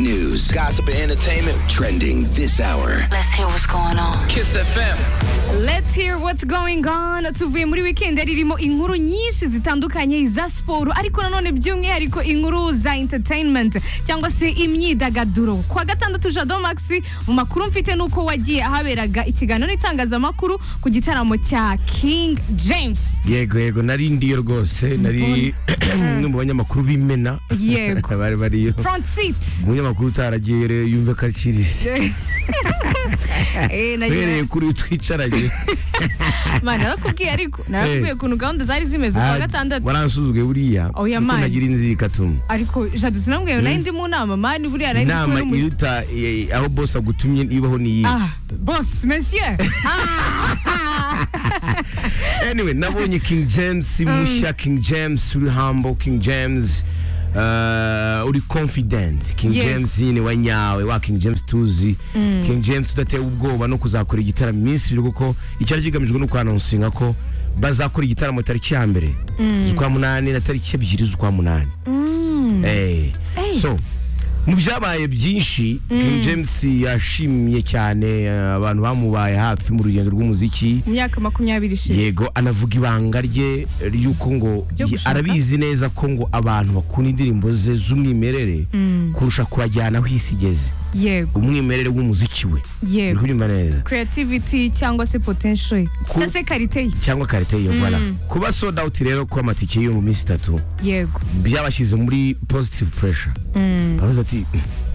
news, gossip, and entertainment trending this hour. Let's hear what's going on. Kiss FM. Let's hear what's going on tuvuye muri weekend ririmo inkuru nyinshi zitandukanye za siporo ariko nanone by'umwihariko inkuru za entertainment cyangwa se imyidagaduro ku wa gatandatu jado max mu makuru mfite nuko wagiye ahaberaga ikiganiro n'itangazamakuru ku gitaramo cya king james yego yego nari ndiyo rwose nari umwe mu banyamakuru b'imena yego bari bariyo front seat umunyamakuru utaragiye rero yumve ko acirise Eh, nari- uhereye kuri twicaranye Mana, narakubwiye ariko narakubwiye ukuntu gahunda zari zimeze ku wa gatandatu waransuzuguye buriya Oya, kuko man. nagira inzikatumu ariko jado sinambwiye nari ndi mu nama mani buriya nari ndi inama kubera umu- iruta eh, aho bose agutumye ibaho ni iyi Ah, boss, monsieur. Ah. anyway nabonye king james mushya king james uri humble king james uh, uri confident king Yego. james nyine wa nyawe wa king james tuzi king james udatewe ubwoba no kuzakora igitaramo iminsi ibiri kuko icyari kigamijwe ni ukwanonsinga ko bazakora igitaramo tariki ya mbere z'ukwa munani na tariki ebyiri z'ukwa munani Eh. so mu byabaye byinshi king james yashimye cyane eh, abantu bamubaye hafi mu rugendo rw'umuziki Mu myaka makumyabiri ishize yego anavuga ibanga rye ry'uko ngo Ryo gushaka? arabizi neza ko ngo abantu bakunda indirimbo ze z'umwimerere kurusha kubajyana aho isi igeze yego umwimerere w'umuziki we uri yego kubyumva neza creativity cyangwa se potential Ku- cyangwa se karite ye cyangwa karite yivana kuba sold out rero kuba amatike yo mu minsi itatu yego byabashyize muri positive pressure baravuze bati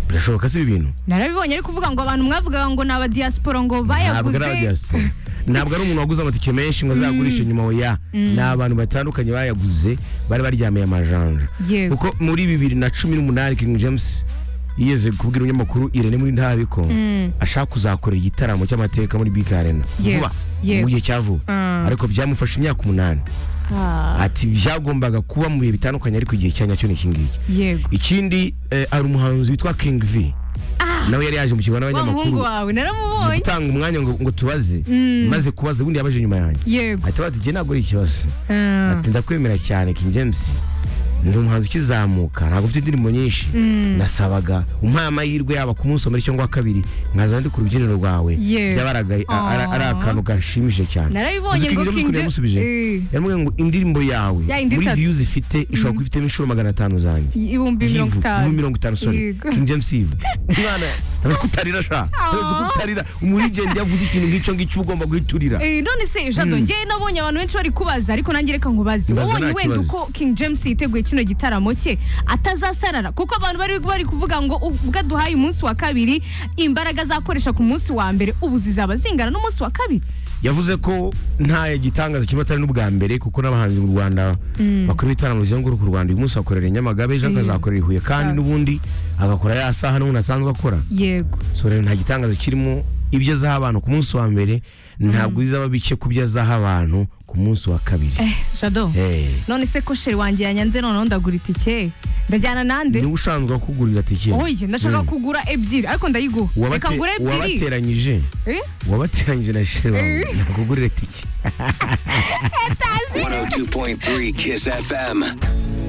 birashoboka si ibi bintu narabibonye ariko uvuga ngo abantu mwavugaga ngo ni abadiaspora ngo ntabwo ari bayaguze abadiyasipora ntabwo ari umuntu waguze amatike menshi ngo azagurishe nyuma oya ni abantu batandukanye bayaguze bari baryamiye amajanja Yego. kuko muri bibiri na cumi n'umunani king james yigeze kubwira umunyamakuru irene muri ntabi ko ashaka kuzakora igitaramo cy'amateka muri big arena Yego. vuba Yego. mu gihe cya vuba Mm. ariko byamufashe imyaka umunani ati byagombaga kuba mu bihe bitandukanye ariko igihe cya nyacyo ni iki ngiki yego ikindi eh, hari umuhanzi witwa king v nawe yari yaje mu kigo wa muhungu n'abanyamakuru wawe naramubonye gutanga umwanya ngo, ngo tubaze maze kubaza ubundi yabaje nyuma yanjye yego ahita bati jye ntabwo ari ikibazo Ah, ati ndakwemera cyane king james ndi umuhanzi ukizamuka ntabwo ufite indirimbo nyinshi nasabaga umpaye amahirwe yaba ku munsi wa mbere cyangwa uwa kabiri nkaza ndi ku rubyiniro rwawe Yewe. byaba ari aga- a- ari- ari Aw. akantu gashimishije cyane Narabibonye Uzi ngo James King ukuntu James- yamusubije Eh. yaramubwiye ngo indirimbo yawe Ya yindi muri itatu. views ifite ishobora kuba ifitemo inshuro magana atanu zanjye ibihumbi mirongo Yivu, itanu muri mirongo itanu sorry Yego. King James Yivu umwana ntabwo kutarira sha ntabwo kutarira umurigende yavuze ikintu ngicyo ngicyo uba ugomba guhiturira Eh, none se jado njyewe nabonye abantu benshi bari kubaza ariko nanjye reka nkubaze Mbaza wabonye nta wenda kibazo. uko king james yiteguye kino gitaramo cye atazasarara kuko abantu bari bari kuvuga ngo ubwo aduhaye umunsi wa kabiri imbaraga azakoresha ku munsi wa mbere ubu zizaba zingana n'umunsi wa kabiri yavuze ko nta gitangaza kimwe atari n'ubwa mbere kuko n'abahanzi mu rwanda bakora ibitaramo bizenguruka u rwanda uyu munsi akorera i nyamagabe ejo akazakorera i huye kandi Sawa. n'ubundi agakora ya saha n'ubundi asanzwe akora yego so rero nta gitangaza kirimo ibyo azaha abantu ku munsi wa mbere ntabwo bizaba bike ku byo azaha abantu ku munsi wa kabiri eh jado Eh, none se ko sheri wanjye yanyanze noneho ndagura itike ndajyana nande niwe usanzwe wakugurira tike oye ndashaka kugura ebyiri ariko ndayiguha Uwabate- reka ngure ebyiri uwabateranyije Eh? wabateranyije na shewe nakugurira tike 102.3 Kiss FM.